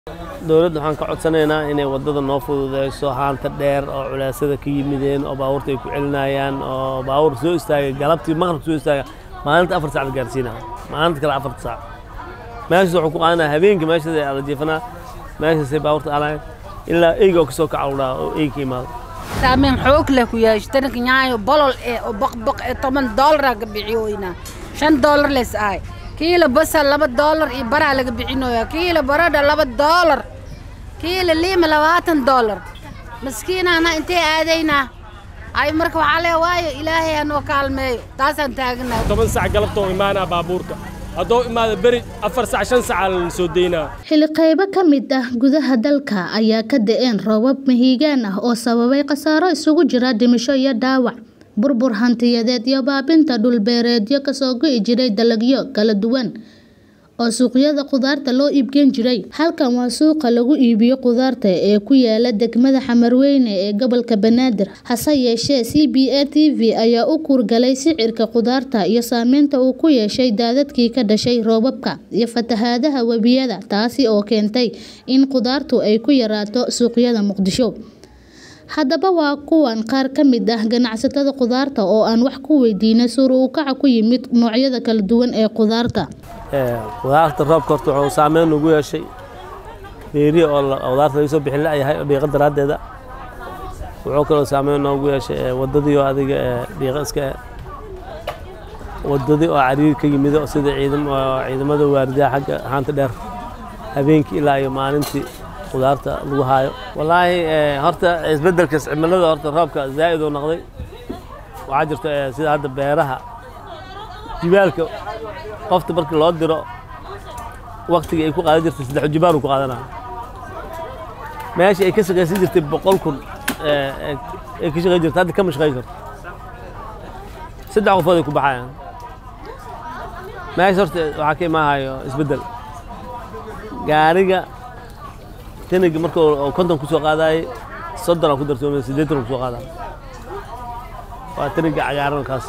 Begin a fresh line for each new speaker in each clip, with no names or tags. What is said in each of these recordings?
dowladda waxaan ka codsanaynaa inay waddada noo fududeyso haanta dheer oo culaasyada ka yimideen oo baabuurta ay ku celinayaan oo baabuur soo istaagay galabtii maqrib soo istaaga maalinta afar sac la gaarsiinaa maalinta kale afarta sac meeshaas wuxuu ku qaadanaya habeenkii meeshaas ay ala jiifanaa meeshaasay baabuurta aalayan ilaa eyga oo kasoo kaca udhaa oo eyga ka imaado
saameyn xoog leh ku yeesho tananka nyaayo bolol eh oo baqbaq ee toban doolara ka bixiyoynaa shan doolar les ahay kiilo basal laba doolar iyo baraa laga bixinoyaa kiilo baradha laba doolar kiilo liima labaatan doolar maskiinaana intee aadaynaa ay marka waxaa lee waayo ilaahay hanoo kaalmeeyo taasaan taaganahay
toban sac galabtoo imaanaa baabuurka haddoo imaada beri afar sac shan sacaa lana soo daynaa
xilli qaybo ka mid ah gudaha dalka ayaa ka da-een roobab mahiigaan ah oo sababay khasaaro isugu jira dhimasho iyo dhaawac burbur hantiyadeed iyo baabinta dhulbeereedyo kasoo go'i jiray dalagyo kala duwan oo suuqyada khudaarta loo iibgeyn jiray halkan waa suuqa lagu iibiyo khudaarta ee ku yaala degmada xamarweyne ee gobolka banaadir hase yeeshee c b a t v ayaa u kuurgalay sicirka khudaarta iyo saameynta uu ku yeeshay daadadkii ka dhashay roobabka iyo fatahaadaha webiyada taasi oo keentay in khudaartu ay ku yaraato suuqyada muqdisho haddaba waa kuwan qaar ka mid ah ganacsatada khudaarta oo aan wax ku weydiinay suur uu kaca ku yimid noocyada kala duwan ee khudaarta
khudaarta roobka horta wuxuu saameyn ugu yeeshay beerihi oo khudaarta laga soo bixin la'yahay oo dhiiqa daraaddeeda wuxuu kaloo saameyn noogu yeeshay waddadii oo adiga dhiiqa iska waddadii oo cariiri ka yimid oo sida ciidamada waaridaha xagga haanta dheer habeenkii ilaa iyo maalintii khudaarta lagu haayo wallaahi horta isbeddelka cimilada horta roobka zaa'id uu noqday waxaa jirta sida hadda beeraha jibaalka qofta markii loo diro waktigii ay ku qaadan jirtay saddex jibaar uu ku qaadanaya meeshii ay ka shaqaysan jirtay boqol kun ay ka shaqayn jirtay hadda kama shaqayn karto saddex qofood ay ku baxayaan meesha horta waxaa ka imaahayo isbeddel gaariga taniga marka konton ku soo qaadayay soddon ku darsoomay siddeetan ku soo qaadaya waa taniga cagaaran kaas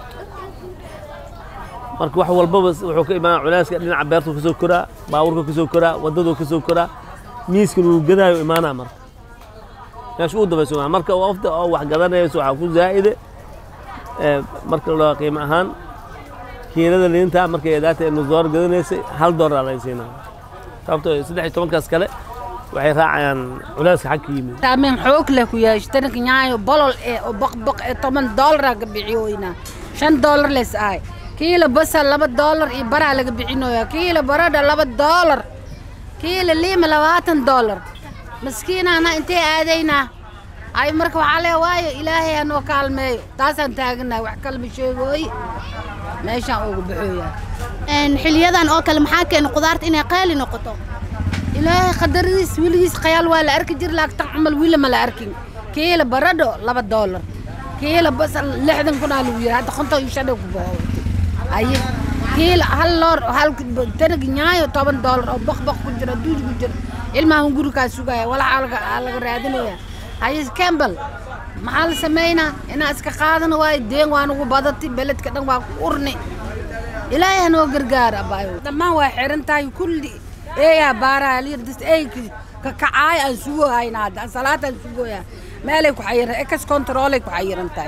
marka wax walbaba wuxuu ka imaan culeyska dhinaca beertu ka soo koraa baabuurka ka soo koraa waddadu ka soo koraa miiskan uu gadaayo imaanaa marka meesha uu dabayso marka wafda oo wax gadanayso waxaa ku zaa'ide marka loo qiimo ahaan kiilada liinta markay eedaata inu door gadanaysay hal doolar laga siinaa sababtoo saddex iyo tobankaas kale waxay raacayaan culeyska xag ka yimid
saameyn xoog leh ku yeesho tananka nyaayo bolol eh oo baqbaq ee toban doolara ka bixiyoynaa shan doolar les ahay kiilo basal laba doolar iyo baraa laga bixinoyaa kiilo baradha laba doolar kiilo liima labaatan doolar maskiinaana intee aadaynaa ay marka waxaa lee waayo ilaahay hanoo kaalmeeyo taasaan taaganahay wax kalma sheegooy meeshaan ugu baxooyaa
xiliyadan oo kale maxaa keena khudaarta inay qaali noqoto
ilaahay qadaradiis weligiis khayaal waa la arki jir laakiin tan camal wiila ma la arkin kiilo baradho laba doolar kiilo basal lixdan kunaa lagu yiri hadda konton iyo shan ku boqowtay aye kiilo hal loor hal tanag nyaayo toban doolar oo baqbaq ku jira duuj ku jira ilmahan gurigaa sugaya walaxa laga laga raadinaya haye campbell maxaa la sameynaa inaa iska qaadana waayo deen waa nagu badati beledka dhan waa ku urni ilaahay hanoo gargaara abaayo dhammaan waa xiran tahay kulli eeyaa baaraha liirdas eyki kakacaay aan sugo hayna hadda salaad aan sugoya meelay ku xayiran ekas controlay ku xayiran tahay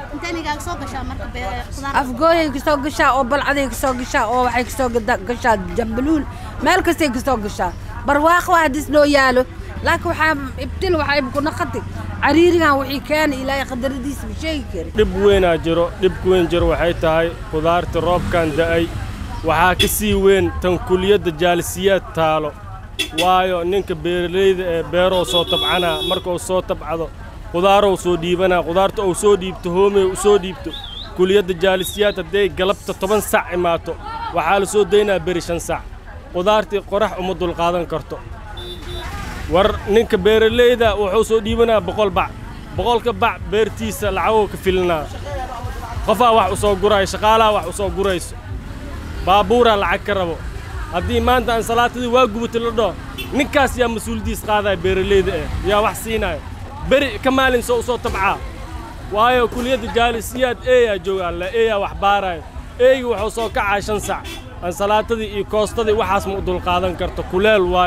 afgooyay kasoo gashaa oo balcaday kasoo gashaa oo waxay kasoo gashaa jambaluul meel kastay kasoo gashaa barwaaqo hadis noo yaalo laakiin waxaa ibtil waxay ku naqati cariirigan wixii keena ilaahay qadaradiisa ma sheegi kari
dhib weynaa jiro dhibka weyn jiro waxay tahay khudaarta roobkan da'ay waxaa ka sii weyn tan kuliyadda jaalisiyaad taalo waayo ninka beeralayda ee beeroo soo tabcanaa marka uu soo tabcado khudaarow soo dhiibanaa khudaarta uu soo dhiibto hoomey u soo dhiibto kuliyadda jaalisiyaad hadday galabta toban sac imaato waxaa la soo daynaa beri shan sac khudaartii qorax uma dulqaadan karto war ninka beeralayda wuxuu soo dhiibanaa boqol bac boqolka bac beertiisa lacagoo ka filinaa qofaa wax u soo guraayo shaqaalaha wax u soo gurayso baabuuraa lacag ka rabo haddii maanta aan salaatadii waa gubata la dhoo ninkaas yaa mas-uuliyaddiis qaadaya beeralayda eh yaa wax siinaayo beri ka maalin soo u soo tabcaa waayo kuliyadda jaalisiyaad eeyaa joogaa la eeyaa wax baaraayo eeygi wuxuu soo kacaa shan sac aan salaatadii iyo koostadii waxaas ma u dulqaadan karto kuleel waaye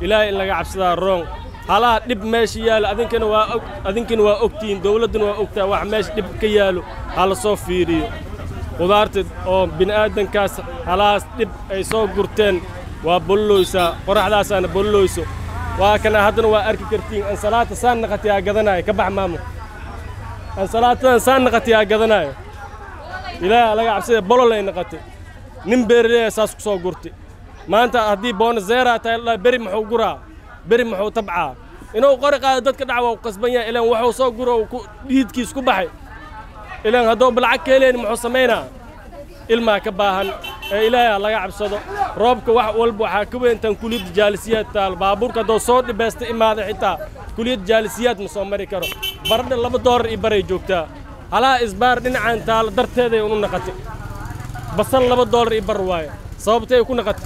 ilaahay in laga cabsadaa roong halaha dhib meesha yaalo adinkana waa og adinkana waa ogtihiin dowladduna waa ogtahay wax meesha dhib ka yaalo ha la soo fiiriyo qudaarta oo bini'aadankaas halahaas dhib ay soo gurteen waa bolloysaa qoraxdaasaana bolloyso waa kana haddana waa arki kartiin ansalaata saan naqatiyaa gadanaayo ka bax maamo ansalaatadan saan naqatiyaa gadanaayo ilaaha laga cabsada bololay naqatay nin beeraleya saas ku soo gurtay maanta haddii boonazeeraa tahay la beri muxuu guraa beri muxuu tabcaa inuu qori qaado dadka dhac waa u qasban yahay ilaan wuxuu soo guro dhiidkiis ku baxay ilaan hadduu balacag ka heleyn muxuu samaynaa ilmaa ka baahan ee ilaahay laga cabsado roobka wax walba waxaa ka weyntan kuliyadda jaalisiyaad taal baabuurka hadduu soo dhibeysta imaada xitaa kuliyadda jaalisiyaad ma soo mari karo baradha laba doolar iyo baray joogtaa halaha isbaar dhinacan taalo darteeday unu naqatay basal laba doolar iyo bar waaye sababtay ku naqatay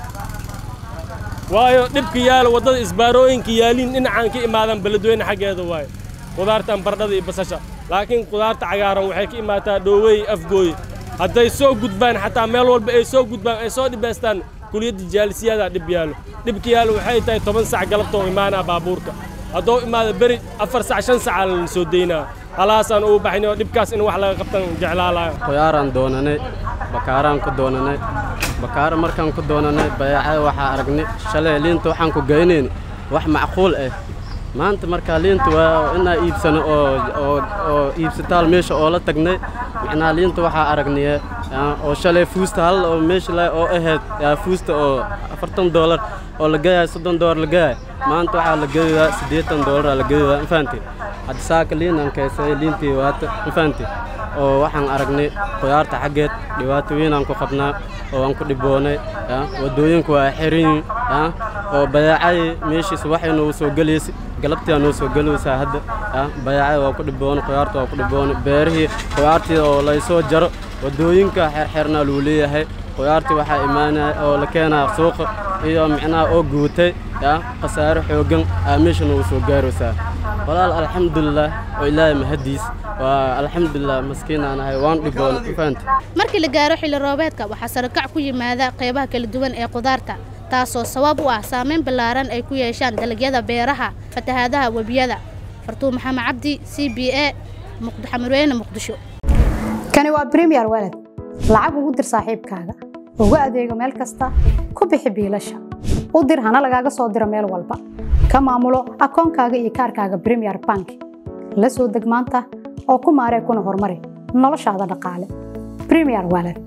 waayo dhibka yaalo waddada isbaarooyinka yaaliin dhinacaan ka imaadaan beledweyne xaggeeda waaye qudaartan baradhada iyo basasha laakiin qudaarta cagaaran waxay ka imaataa dhoowey afgooye hadday soo gudbaan xataa meel walba ay soo gudbaan ay soo dhibaystaan kuliyadda jaalisiyadaa dhib yaalo dhibka yaalo waxay tahay toban sac galabtoo imaanaa baabuurka hadduu imaado beri afar sac shan sacaa lana soo daynaa halaasaan ugu baxnay oo dhibkaas in wax laga qabtan jeclaalayo
qoyaaraan doonanay bakaaraan ku doonanay bakaaro markaan ku doonanay bayaacada waxaa aragnay shalay liinta waxaan ku geynayn wax macquul ah maanta markaa liinta waa inaa iibsano oo oo oo iibsataal meesha oo la tagnay macnaha liinta waxaa aragnay oo shalay fuusta hal oo meesha la oo ahayd fuusta oo afartan doolar oo la geeyahay soddon doolar la geeyahay maanta waxaa la geeyaa siddeetan doolar la geeyaa ma fahanti hadda saaka liin aan kaysay liintii waata ma fahanti oo waxaan aragnay qudaarta xaggeed dhibaato weyn aan ku qabnaa oo aan ku dhiboonay waddooyinku waa xiran yihiin oo bayaacadii meeshiisa waxay noogu soo gelaysay galabtii noo soo gelaysaa hadda bayaacada waa ku dhiboonay qudaarta waa ku dhiboonay beerihii qudaartii oo laysoo jaro waddooyinka xeerxeernaa lagu leeyahay qudaartii waxaa imaanaya oo la keenaa suuqa iyo micnaha oo guutay khasaaro xooggan aa meesha noogu soo gaaraysaa walaal alxamdulilah oo ilaahay mahadiis waa alxamdulilah maskiinaan ahay waan dhiboona fahanti
markii la gaaro xilli roobeedka waxaa sarakac ku yimaada qaybaha kala duwan ee qudaarta taasoo sabab u ah saameyn ballaaran ay ku yeeshaan dalagyada beeraha fatahaadaha webiyada fartuun maxamed cabdi c b a xamarweyne muqdisho
kani waa bremiyer walad lacag ugu dir saaxiibkaaga ugu adeego meel kasta ku bixi biilasha u dir hana lagaaga soo diro meel walba ka maamulo akoonkaaga iyo kaarkaaga bremiyer bank la soo deg maanta oo ku maaree kuna horumari noloshaada dhaqaale bremiyer walad